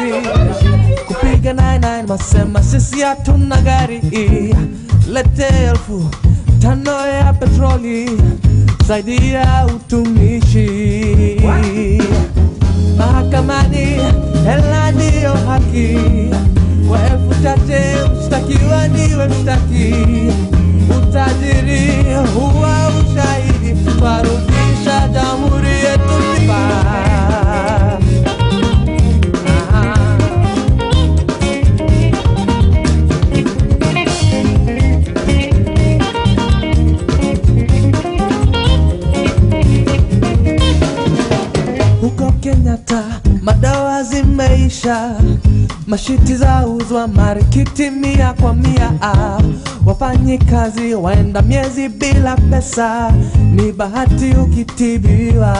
kazi kupiga 99 masema sisi hatuna gari lete elfu tano ya petroli zaidi ya utumishi mahakamani hela ndiyo haki kwa elfu chache mshtakiwa ndiwe mshtaki utajiri huwa ushahidi twarudisha jamhuri yetu sifa Ah. huko Kenyatta madawa zimeisha, mashiti za uzwa marikiti mia kwa mia. Ah, Wafanyi kazi waenda miezi bila pesa, ni bahati ukitibiwa.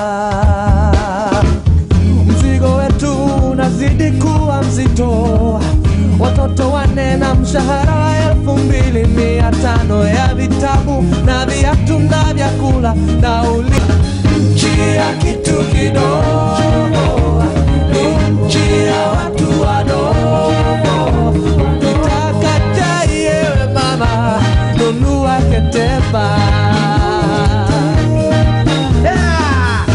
Mzigo wetu unazidi kuwa mzito, watoto wane na mshahara wa elfu mbili mia tano ya vitabu na viatu na vyakula nauli nchi ya kitu kidogo, ni nchi ya watu wadogo. Ukitaka chai yewe mama, nunua Ketepa. Yeah!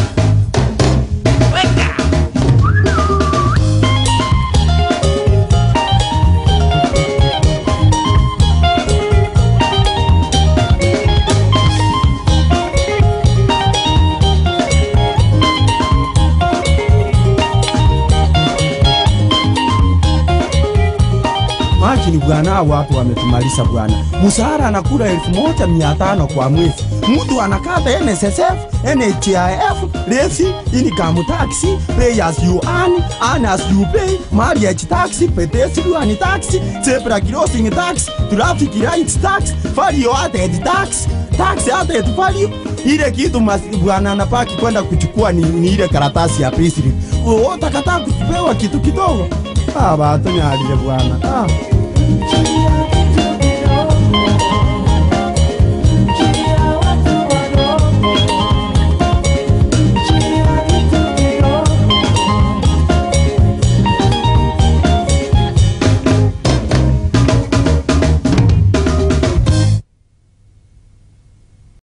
Imagine bwana, hao watu wametumaliza bwana. Mshahara anakula elfu moja mia tano kwa mwezi, mtu anakata NSSF, NHIF, levy, income tax, pay as you earn, earn as you pay, marriage tax, pedestrian tax, zebra crossing tax, traffic lights tax, value added tax, tax added value. Ile kitu mas- bwana anapaki kwenda kuchukua ni, ni ile karatasi ya payslip. Wewe utakataa kupewa kitu kidogo? Ah, watu nyalile bwana. Ah.